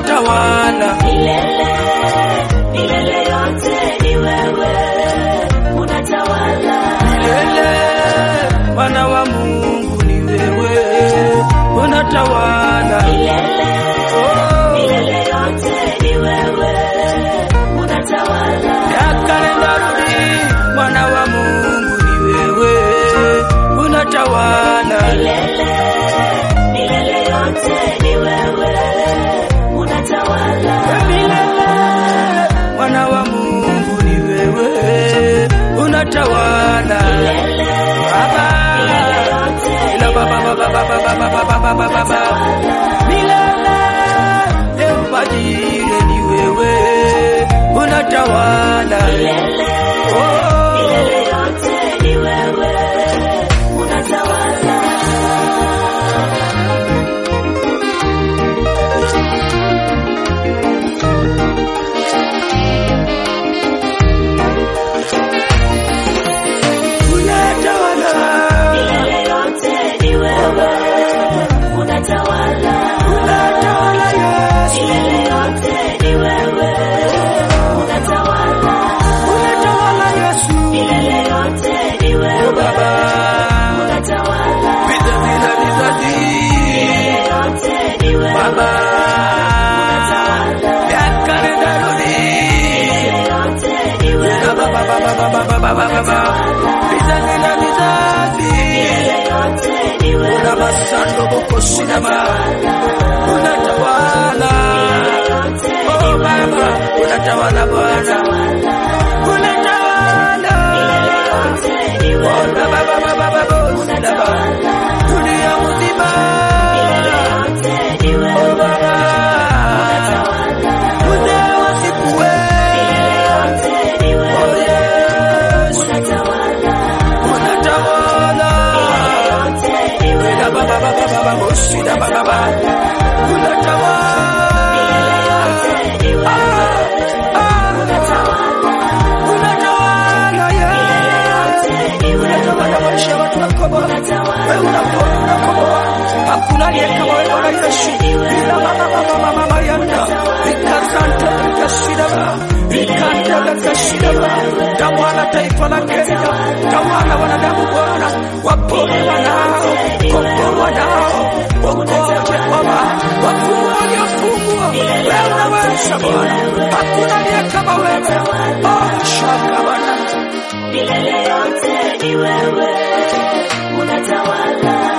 unatawala milele milele yote ni wewe unatawala milele. Mwana wa Mungu ni wewe, unatawala milele Oh, milele yote ni wewe unatawala miaka nenda rudi, mwana wa Mungu ni wewe, unatawala milele milele yote ni wewe unatawala milele. Mwana wa Mungu ni wewe, unatawala milele Baba. Ila baba baba baba baba baba baba baba. Milele Eubajire ni wewe unatawala milele Oh, milele yote ni wewe unatawala unatawala milele yote ni wewe unatawala unatawala Yesu milele yote ni wewe unatawala unatawala Yesu milele yote ni Oh, wewe Baba unatawala vizazi na vizazi milele yote ni wewe Baba miaka nenda rudi milele yote ni wewe Baba baba baba baba baba baba vizazi na vizazi milele yote ni wewe una masando boko sinama unatawala yote oh baba unatawala bwana unatawala yote ni oh wewe baba baba baba sinama dunia mzima yote ni oh wewe baba mzee wa siku wewe yote ni oh wewe yes unatawala unatawala yote ni wewe Ila baba baba baba boshida baba baba unatawala ni wewe unatawala yote ni wewe unatawala maisha ya watu wako Bwana wewe unaponya unakomboa hakuna aliye kama wewe Bwana Yesu ila baba baba baba mayanda ikasante ikashida ikante ikashida tawala taifa la Kenya tawala wanadamu Bwana wapone wanao komboa wanao wokoje Baba wafungwa waliofungwa wewe unaweza Bwana hakuna aliye kama wewe oh shaka Bwana milele yote ni wewe unatawala